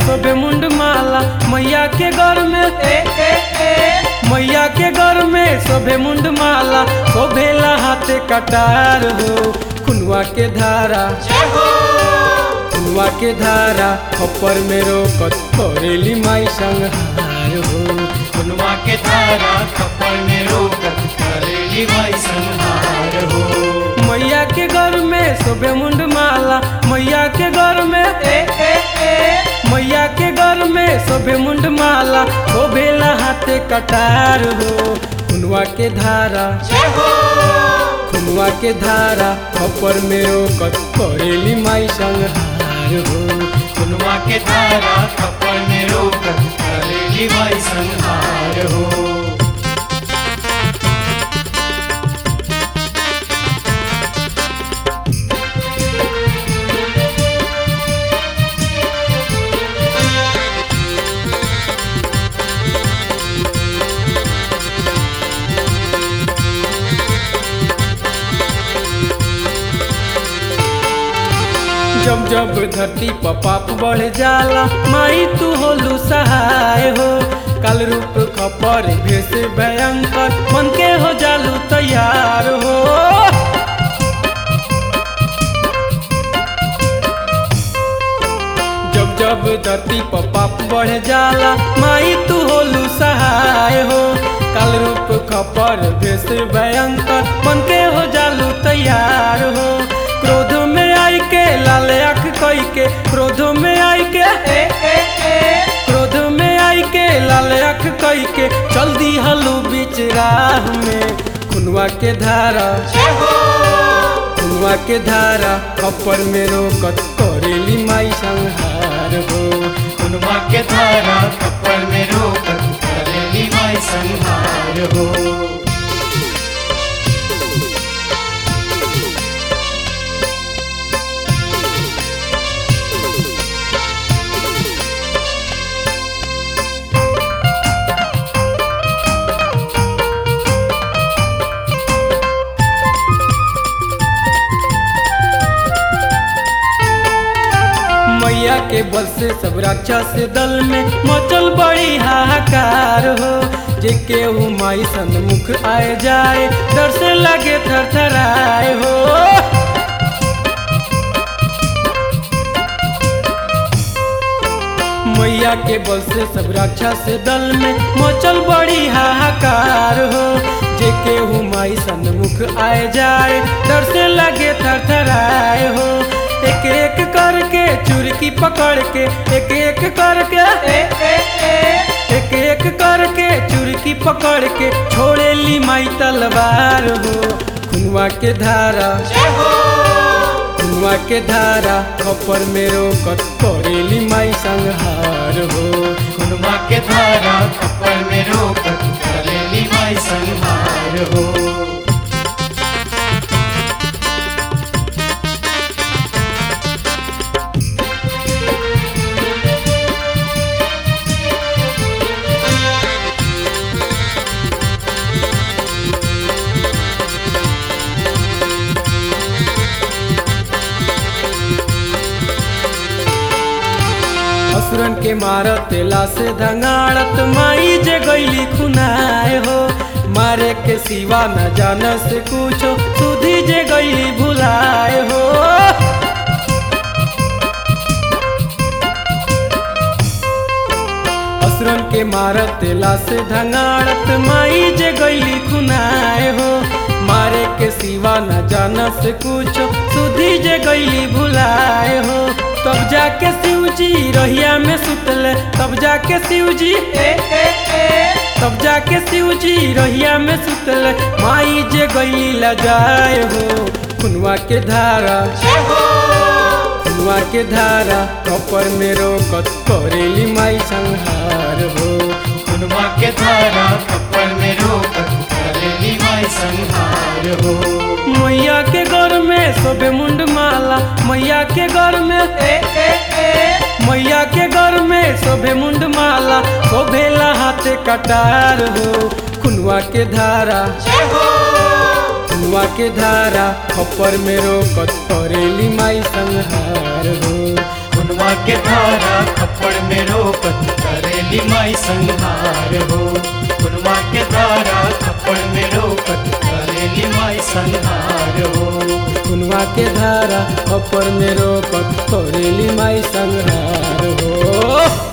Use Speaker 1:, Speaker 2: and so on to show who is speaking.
Speaker 1: शोभे मुंड माला मैया के घर में ए ए ए मैया के घर में शोभे मुंड माला शोभेला हाथे कटार हो खुनवा के धारा खुनवा के धारा खप्पर में रोकत करेली माई संहार हो
Speaker 2: खुनवा के धारा कपड़ में रोकत करेली माई संहार हो
Speaker 1: मैया के घर में शोभे मुंड माला मैया के घर में ए ए ए मैया के घर में शोभे मुंड माला शोभेला हाथे कटार हो खुनवा के धारा खुनवा के धारा खप्पर में रोकत करेली माई संहार हो
Speaker 2: खुनवा के धारा कपड़ में रोकत करेली माई संहार हो
Speaker 1: जब जब धरती पर पाप बढ़ जाला माई तू होलू सहाय हो काल रूप खपर भेष भयंकर मन के हो जालू तैयार हो जब जब धरती पर पाप बढ़ जाला माई तू होलू सहाय हो काल रूप खपर भेष भयंकर मन के हो जालू तैयार हो क्रोध में आई के लाल आँख कई के क्रोध में आई के ए ए ए क्रोध में आई के लाल आँख कई के चल दी हलू बीच राह में खुनवा के धारा खुनवा के धारा खप्पर में रोकत करेली माई संहार हो
Speaker 2: खुनवा के धारा कपड़ में रोकत करेली माई संहार हो
Speaker 1: मैया के बल से सब राक्षस दल में मचल बड़ी हाहाकार हो जे केहू माई सन्मुख आए जाए डर से लगे थरथराए हो मैया के बल से सब राक्षस दल में मचल बड़ी हाहाकार हो जे केहू माई सन्मुख आए जाए डर से लगे थरथराए हो एक एक करके चुरकी पकड़ के एक एक करके ए ए ए एक एक करके चुरकी पकड़ के छोड़े ली माई तलवार हो खुनवा के धारा खुनवा के धारा खपर में रोकत करेली माई संहार हो
Speaker 2: खुनवा के धारा कपड़ में रोकत करेली माई संहार हो
Speaker 1: असुरन के मारत तेला से धंगाड़त माई जे गईली खुनाए हो मारे के सिवा न जान से कुछो सुधी जे गईली भुलाए हो असुरन के मारत तेला से धंगाड़त माई जे गईली खुनाए हो मारे के सिवा न जान से कुछो सुधी जे गईली भुलाए हो तब जाके शिव जी रहिया में सुतले तब जाके शिव जी ए ए ए तब जाके शिव जी रहिया में सुतले माई जे गई लजाए हो खुनवा के धारा खुनवा के धारा कपर में रोकत करेली माई संहार हो
Speaker 2: खुनवा के धारा कपड़ में रोकत करेली माई संहार हो
Speaker 1: मैया के घर में शोभे मुंड माला मैया के घर में ए ए ए मैया के घर में शोभे मुंड माला शोभेला हाथे कटार हो खुनवा के धारा खुनवा के धारा खपर में रोकत करेली माई संहार हो
Speaker 2: खुनवा खुनवा के धारा थप्पड़ में रोकत करेली माई संहार हो खुनवा के धारा थप्पड़ में रोकत करेली माई संहार हो
Speaker 1: खुनवा के धारा अपर में रोकत करेली माई संहार हो